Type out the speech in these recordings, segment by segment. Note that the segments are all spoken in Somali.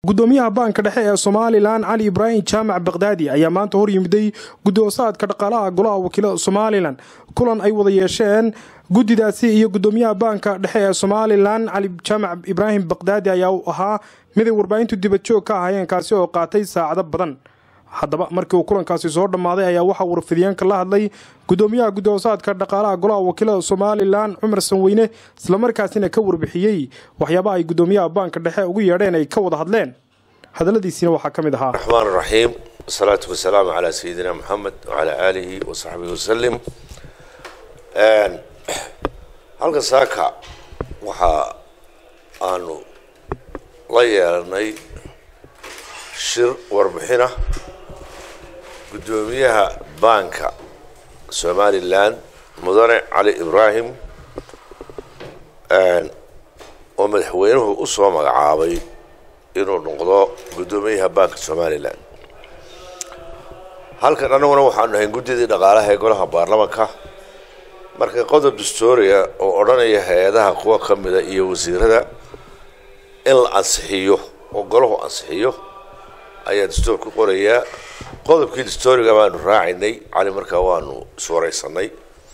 gudoomiyaha baanka dhexe ee somalilan cali ibraahim jaamac bakdaadi ayaa maanta hor yimiday gudoosaadka dhaqaalaha golaha wakiilada somalilan kulan ay wada yeesheen guddidaasi iyo gudoomiyaha baanka dhexe ee somalilan cali jaamac ibraahim bakdaadi ayaa ahaa miday warbaahintu dibadjoog ka ahayeen kaasi oo qaatay saacado badan haddaba markii uu kulankaasi soo dhammaaday ayaa waxaa warfidiyeenka la hadlay gudoomiyaha gudoosaadka dhaqaalaha golaha wakiilada somalilan cumar sanweyne islamarkaasina ka warbixiyey waxyaaba ay gudoomiyaha baanka dhexe ugu yeedheen ay ka wada hadleen hadaladiisina waxaa ka mid ahaa raxmaan raxiim wasalaatu wasalaamu calaa sayidina moxamed wacalaa aalihi wasaxbihi wasalim halka saaka waxa aanu la yeelanay shir warbixina guddoomiyaha baanka somalilan mudane cali ibraahim oo madaxweynuhu u soo magacaabay inuu noqdo guddoomiyaha baanka somalilan halkan annaguna waxaanu nahay guddidii dhaqaalaha ee golaha baarlamanka marka qodob dastoria oo odhanaya hay-adaha kuwa ka mida iyo wasiirada in la ansixiyo oo golahu ansixiyo ayaa dastoor ku qorayaa qodobkii dastooriga baanu raacinay cali markaa waanu iswaraysanay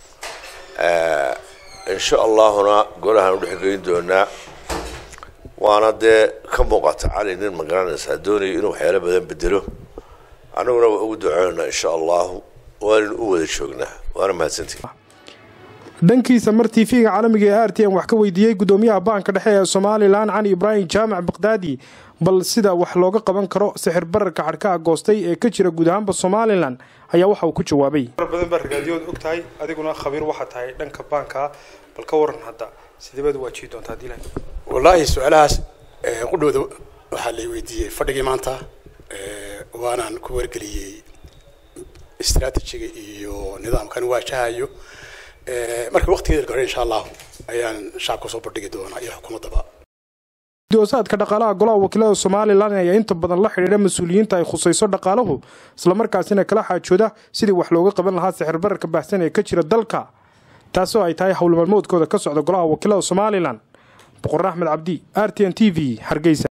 insha allahuna golahaan udhexgeyn doonaa waana dee ka muuqata cali nin magaranaysaa doonayo inuu waxyaalo badan bedelo annaguna waa ugu duceynaa insha allahu waaninu u wada joognaa waana mahadsantii dhankiisa mar tv-ga caalamiga ee r t n wax ka weydiiyey gudoomiyaha baanka dhexe ee somalilan cali ibraahim jaamac bakdaadi bal sida wax looga qaban karo sixir bararka xadhkaha goostay ee ka jira guud ahaanba somalilan ayaa waxa uu ku jawaabay badan baa ragaadiyood og tahay adiguna khabiir waxaa tahay dhanka baanka bal ka waran hadda sideebaad waajihi doontaa hadii la wallaahi su-aalahaas qudhooda waxaa lay weydiiyey fadhigii maanta waanaan ku wargeliyey istraatijiga iyo nidaamkan waajahayo marka waqtigeeda hore insha allahu ayaan shacabka soo bandhigi doonaa iyo xukuumaddaba gudoosaadka dhaqaalaha golaha wakiilada somalilan ayaa inta badan la xidhiidha mas-uuliyiinta ay khusayso dhaqaaluhu islamarkaasina kala xaajooda sidii wax looga qaban lahaa sixir bararka baahsan ee ka jira dalka taasoo ay tahay howlmaalmoodkooda ka socda golaha wakiilada somalilan boqor axmed cabdi r t n t v hargeysa